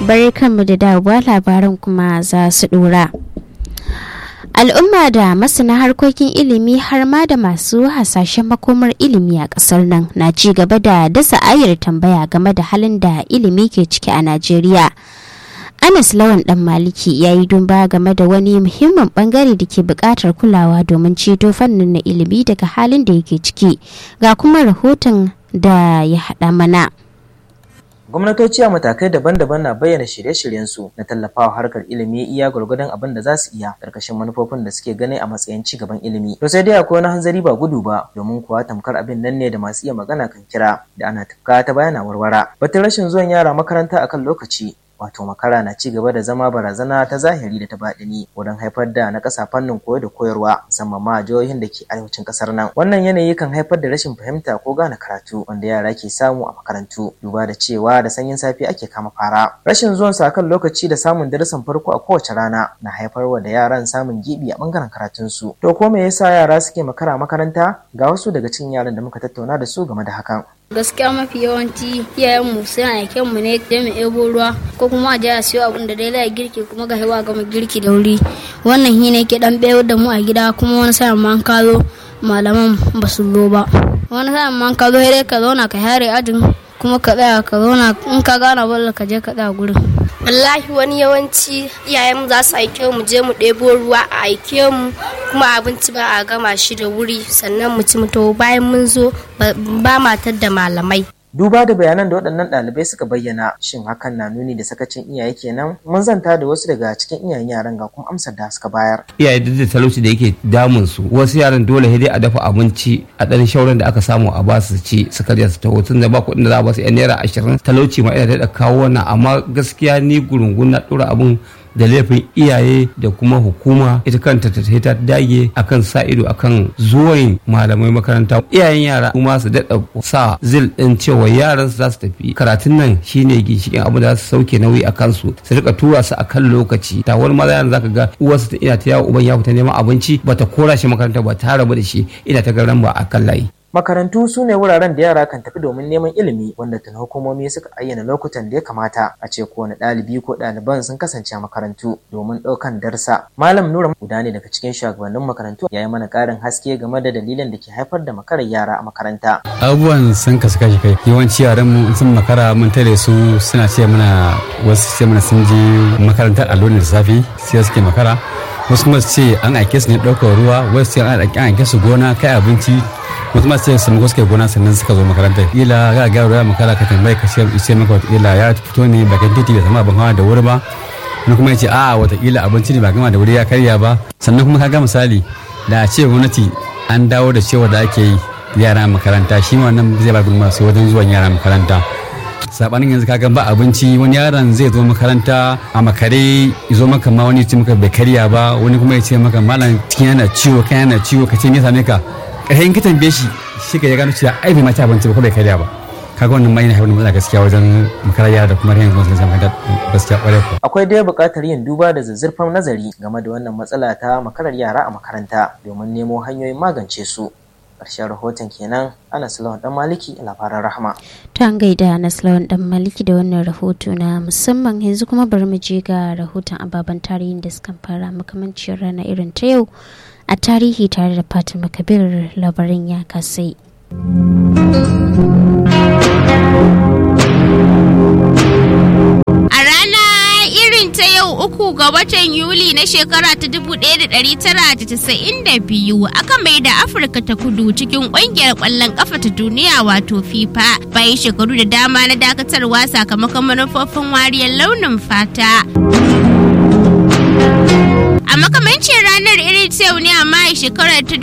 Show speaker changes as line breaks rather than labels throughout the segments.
barkanmu da dawowa labaran kuma za su dora. Al'umma da masana harkokin ilimi har ma da masu hasashen makomar ilimi a ƙasar nan na ci gaba da dasa ayar tambaya game da halin da ilimi ke ciki a Najeriya. Anas Lawan Dan Maliki ya yi dumba game da wani muhimmin bangare da ke buƙatar kulawa domin ceto fannin na ilimi daga halin da yake ciki ga kuma rahoton da ya haɗa mana.
gwamnatoci a matakai daban-daban na bayyana shirye-shiryensu na tallafawa harkar ilimi iya gwargwadon abin da za su iya karkashin manufofin da suke gani a matsayin ci gaban ilimi to sai dai akwai wani hanzari ba gudu ba domin kuwa tamkar abin nan ne da masu iya magana kan kira da ana tafka ta bayana warwara batun rashin zuwan yara makaranta akan lokaci wato makara na ci gaba da zama barazana ta zahiri da ta baɗini wurin haifar da na ƙasa fannin koyo da koyarwa musamman ma jihohin da ke arewacin ƙasar nan wannan yanayi kan haifar da rashin fahimta ko gane karatu wanda yara ke samu a makarantu duba da cewa da sanyin safe ake kama fara rashin zuwan su akan lokaci da samun darasin farko a kowace rana na haifarwa da yaran samun gibi a bangaren karatunsu to ko me yasa yara suke makara makaranta ga wasu daga cikin yaran da muka tattauna da su game da hakan
gaskiya mafi yawanci iyayenmu suna aiken mu ne da mu ebo ruwa ko kuma a je a siyo abin da dai za girki kuma ga hewa gama girki da wuri wannan shi ne ke dan bayar da mu a gida kuma wani sa'in ma ka zo malaman ba su zo ba wani sa'in ma ka zo dai ka zauna ka hare ajin kuma ka tsaya ka zauna in ka gana balla ka je ka tsaya gurin
wallahi wani yawanci iyayenmu za su aike mu je mu ɗebo ruwa a aike mu kuma abinci ba a gama shi da wuri sannan mu ci mu to bayan mun zo ba matar da malamai
duba da bayanan da waɗannan ɗalibai suka bayyana shin hakan na nuni da sakacin iyaye kenan mun zanta da wasu daga cikin iyayen yaran ga kuma amsar da suka bayar
iyaye duk da talauci da yake damun su wasu yaran dole dai a dafa abinci a ɗan shauran da aka samu a basu ci su karya su taho tun da ba kuɗin da za a basu yan naira ashirin talauci ma ina da kawo wannan amma gaskiya ni gurungun na ɗora abun da laifin iyaye da kuma hukuma ita kanta ta ta dage akan sa ido akan zuwan malamai makaranta iyayen yara kuma su daɗa sa zil ɗin cewa yaran su za su tafi karatun nan shine ginshikin abu da za su sauke nauyi a kansu su rika tura su akan lokaci ta wani maza yaran zaka ga uwarsu ta ina ta yawo uban ya fita neman abinci bata kora shi makaranta ba ta rabu da shi ina ta garan ba akan layi
Makarantu su ne wuraren da yara kan tafi domin neman ilimi wanda tun hukumomi suka ayyana lokutan da ya kamata a ce kowane ɗalibi ko ɗaliban sun kasance a makarantu domin ɗaukan darsa. Malam Nura guda ne daga cikin shugabannin makarantu ya yi mana ƙarin haske game da dalilin da ke haifar da makarar yara a makaranta.
Abubuwan sun kasu kashi kai yawanci yaran mu sun makara mun tare su suna ce mana wasu ce mana sun je makarantar allo da safe sai suke makara wasu kuma su ce an aike su ne ɗaukar ruwa wasu ce an aike su gona kai abinci wasu ma sai sun suka gona sannan suka zo makarantar ila ga ga ruwa makara ka tambaye ka ce sai maka wata ila ya fito ne bakin titi bai sama ban hawa da wuri ba wani kuma ya ce a wata ila abinci ne ba gama da wuri ya karya ba sannan kuma ka ga misali da a ce gwamnati an dawo da cewa da ake yi yara makaranta shi ma wannan zai ba gudunmawa sai wajen zuwan yara makaranta sabanin yanzu kaga ba abinci wani yaron zai zo makaranta a makare zo maka ma wani ce maka bai karya ba wani kuma ya ce maka malam cikin yana ciwo kan yana ciwo ka ce me same ka ƙarshen ka tambaye shi shi ka ya gano cewa ai bai ma ci abinci ba ko bai karya ba kaga wannan ma yana haifar da matsala gaskiya wajen makarar yara da kuma rayin gwamnati makaranta gaskiya ƙwarai ko
akwai dai buƙatar yin duba da zazzurfan nazari game da wannan matsala ta makarar yara a makaranta domin nemo hanyoyin magance su ƙarshen rahoton kenan ana lawan dan maliki labaran rahama
ta gaida na lawan dan maliki da wannan rahoto na musamman yanzu kuma bari mu je ga rahoton ababen tarihin da suka fara makamancin rana irin ta yau a tarihi tare da fatima kabir labarin ya kasai
a rana irin ta yau uku ga watan yuli na shekara ta 1992 aka mai da afirka ta kudu cikin kungiyar kwallon kafa ta duniya wato fifa bayan shekaru da dama na dakatarwa sakamakon manufofin wariyar launin fata a makamancin ranar irin ta yau ne a mai shekarar ta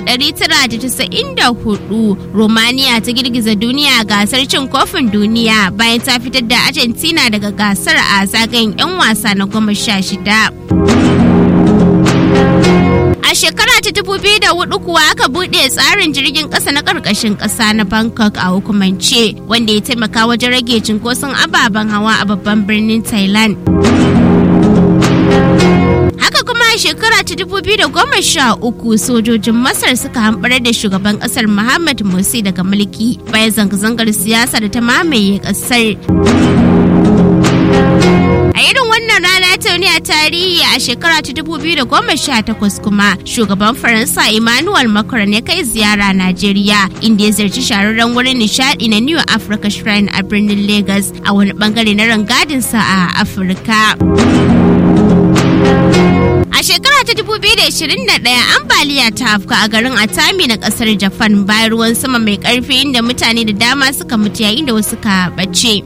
1994 romania ta girgiza duniya a gasar cin kofin duniya bayan ta fitar da argentina daga gasar a zagayen 'yan wasa na goma sha shida A shekara ta dubu biyu da hudu kuwa aka buɗe tsarin jirgin ƙasa na ƙarƙashin ƙasa na Bangkok a hukumance wanda ya taimaka wajen rage cinkoson ababen hawa a babban birnin Thailand. Haka kuma a shekara ta dubu biyu da goma sha uku sojojin Masar suka hamɓarar da shugaban ƙasar Muhammad Morsi daga mulki bayan zanga-zangar siyasa da ta mamaye ƙasar. A irin wannan rana ta ne a tarihi a shekara ta 2018 kuma shugaban Faransa Emmanuel Macron ya kai ziyara Najeriya inda ya ziyarci shahararren wurin nishadi na New Africa Shrine a birnin Lagos a wani bangare na rangadinsa a Afirka. A shekara ta 2021 ambaliya ta afka a garin Atami na kasar Japan bayan ruwan sama mai karfi inda mutane da dama suka mutu yayin da wasu ka bace.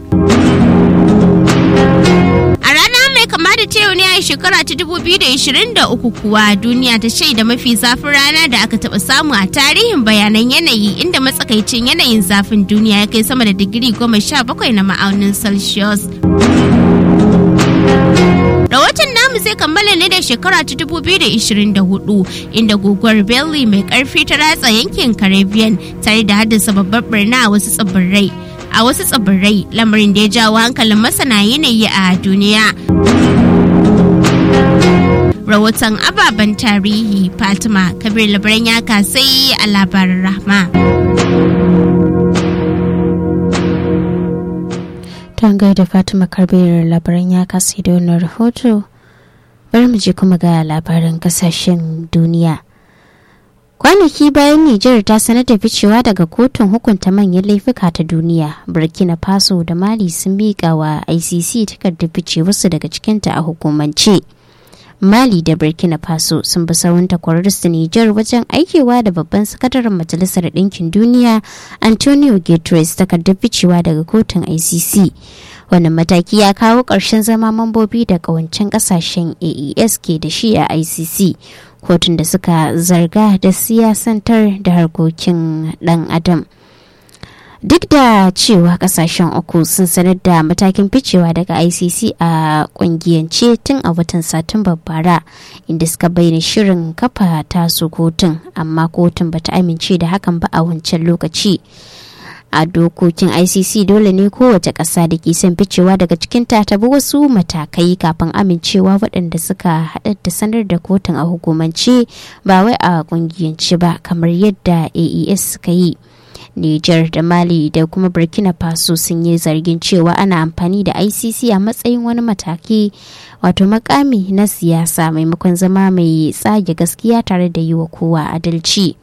A rana mai kama da ta yau ne a shekara ta 2023 kuwa duniya ta shaida mafi zafin rana da aka taɓa samu a tarihin bayanan yanayi inda matsakaicin yanayin zafin duniya ya kai sama da digiri goma sha bakwai na ma'aunin Celsius. Rahoton namu zai kammala ne da shekara ta 2024 inda guguwar Belly mai karfi ta ratsa yankin Caribbean tare da haddasa babbar birna a wasu tsibirai. A wasu tsibirai lamarin da ya jawo hankalin masana yanayi a duniya. Rahoton ababen tarihi Fatima Kabir labaran ya kasai a labarin rahma.
Tangar da Fatima Karbiyar labaran ya kasi da wannan rahoto. Bari mu je kuma ga labaran kasashen duniya. Kwanaki bayan Nijar ta sanar da ficewa daga kotun hukunta manyan laifuka ta duniya, Burkina Faso da Mali sun miƙa wa ICC takardar ficewarsu daga cikinta a hukumance. Mali da Burkina Faso sun bi sawun takwararsu Nijar wajen aikewa da babban sakataren Majalisar Ɗinkin Duniya Antonio Guterres takardar ficewa daga kotun ICC. Wannan mataki ya kawo ƙarshen zama mambobi da ƙawancen ƙasashen AES ke da shi a ICC, kotun da suka zarga da siyasantar da harkokin ɗan adam. duk da cewa kasashen uku sun sanar da matakin ficewa daga icc a kungiyance tun a watan satumbar bara inda suka bayyana shirin kafa tasu kotun amma kotun bata amince da hakan ba a wancan lokaci a dokokin icc dole ne kowace ƙasa da ke son ficewa daga cikin ta bi wasu matakai kafin amincewa waɗanda suka haɗa da sanar da kotun a hukumance ba wai a kungiyance ba kamar yadda aes suka yi Nijar da Mali da kuma Burkina Faso sun yi zargin cewa ana amfani da ICC a matsayin wani mataki wato makami na siyasa maimakon zama mai tsage gaskiya tare da yi wa kowa adalci.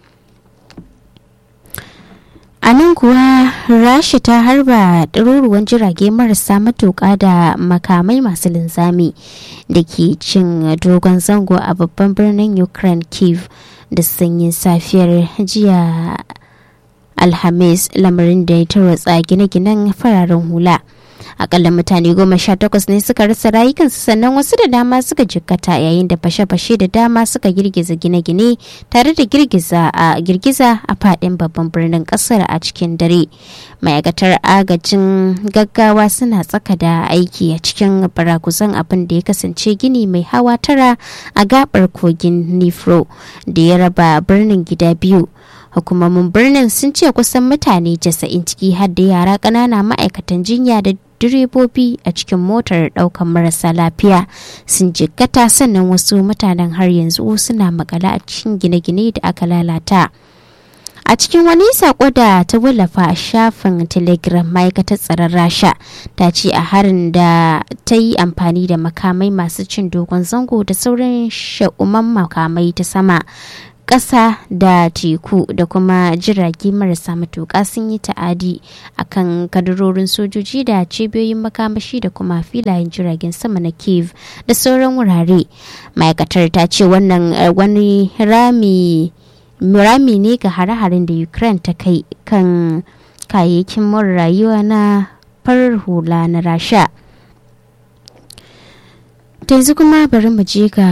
A nan kuwa Rasha ta harba ɗaruruwan jirage marasa matuƙa da makamai masu linzami da ke cin dogon zango a babban birnin Ukraine Kiev da sanyin safiyar jiya alhamis lamarin da ya tarwatsa gine-ginen fararen hula akalla mutane goma sha takwas ne suka rasa rayukansu sannan wasu da dama suka jikkata yayin da fashe-fashe da dama suka girgiza gine-gine tare da girgiza a girgiza a fadin babban birnin kasar a cikin dare ma'aikatar agajin gaggawa suna tsaka da aiki a cikin barakusan abin da ya kasance gini mai hawa tara a gabar kogin nifro da ya raba birnin gida biyu hukumomin birnin sun ce kusan mutane 90 ciki har da yara ƙanana ma'aikatan jinya da direbobi a cikin motar ɗaukan marasa lafiya sun jikkata sannan wasu mutanen har yanzu suna makala a cikin gine-gine da aka lalata a cikin wani sako da ta wallafa a shafin telegram ma'aikatar tsaron rasha ta ce a harin da ta yi amfani da makamai masu cin dogon zango da sauran sha'uman makamai ta sama ƙasa da teku da kuma jirage marasa matuƙa sun yi ta'adi a kan kadarorin sojoji da cibiyoyin makamashi da kuma filayen jiragen sama na kiev da sauran wurare ma'aikatar ta ce wannan wani rami rami ne ga hare-haren da ukraine ta kai kan kayayyakin mara rayuwa na farar hula na rasha yanzu kuma bari mu je ga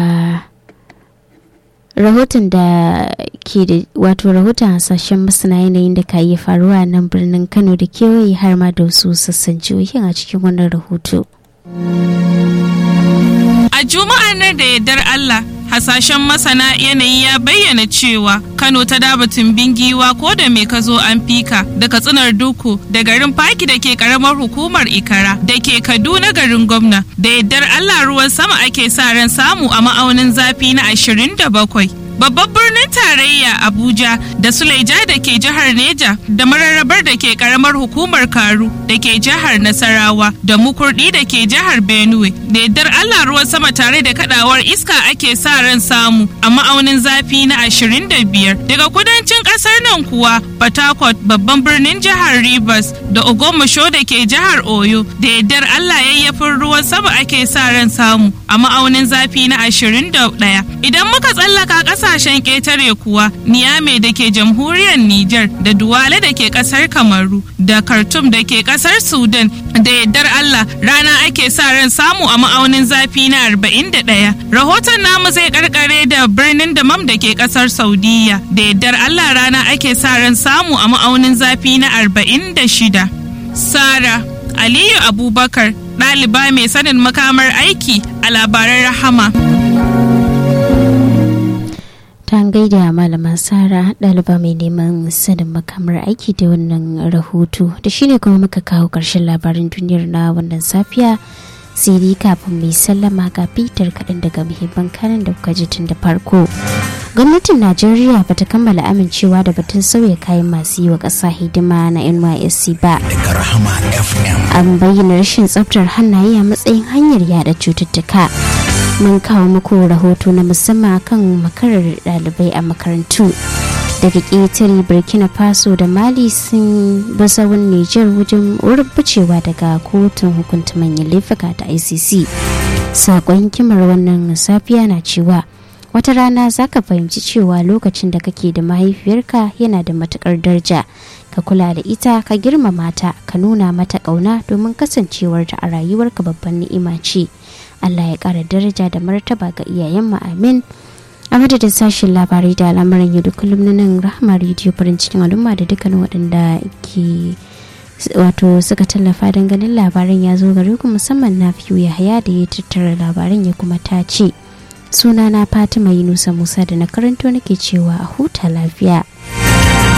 rahoton da ke da wato rahoton hasashen masana yanayin da ka iya faruwa nan birnin kano da kewaye har ma da wasu sassan jihohin a cikin wannan rahoto
a juma'ar nan da yardar allah hasashen masana yanayi ya bayyana cewa kano ta dabatin bingiwa ko da mai ka zo an fika da katsinar duku da garin faki da ke karamar hukumar ikara da ke kaduna garin gwamna da yardar allah ruwan sama ake sa ran samu a ma'aunin zafi na 27 babban birnin tarayya Abuja da Suleja da ke jihar Neja da mararrabar da ke karamar hukumar Karu da ke jihar Nasarawa da Mukurdi da ke jihar Benue. Da yardar Allah ruwan sama tare da kadawar iska ake sa ran samu a ma'aunin zafi na 25 daga kudancin kasar nan kuwa Port Harcourt babban birnin jihar Rivers da Ogomosho da ke jihar Oyo da yardar Allah yayyafin ruwan sama ake sa ran samu a ma'aunin zafi na 21. Idan muka tsallaka kasashen ƙetare kuwa Niamey da ke jamhuriyar Nijar da Duwale da ke kasar Kamaru da Khartoum da ke kasar Sudan da yardar Allah rana ake sa ran samu a ma'aunin zafi na 41. Rahoton namu zai karkare da birnin Damam da ke kasar Saudiya da yardar Allah rana ake sa ran samu a ma'aunin zafi na 46. Sara Aliyu Abubakar ɗaliba mai sanin makamar aiki a labaran rahama.
ta gaida malama sara ɗaliba mai neman sanin makamar aiki da wannan rahoto da shine kuma muka kawo ƙarshen labarin duniyar na wannan safiya sai dai kafin mai sallama ga fitar kaɗan daga muhimman kanan da kuka ji tun da farko gwamnatin najeriya bata kammala amincewa da batun sauya kayan masu yi wa ƙasa hidima na nysc ba an bayyana rashin tsaftar hannaye a matsayin hanyar yada cututtuka mun kawo muku rahoto na musamman kan makarar ɗalibai a makarantu daga ƙetare burkina faso da mali sun basawun niger wajen wurin daga kotun hukunta manyan laifuka ta icc saƙon kimar wannan safiya na cewa wata rana za ka fahimci cewa lokacin da kake da mahaifiyarka yana da matukar daraja ka kula da ita ka girmama ta ka nuna mata ƙauna domin kasancewarta a rayuwarka babban ni'ima ce allah ya ƙara daraja da martaba ga iyayen mu amin a madadin sashen labarai da al'amuran yau da kullum na nan rahama rediyo farin cikin al'umma da dukkanin waɗanda ke wato suka tallafa don ganin labaran ya zo gare ku musamman na fiye yahaya da ya tattara labaran ya kuma ta ce sunana fatima yunusa musa da na karanto nake cewa a huta lafiya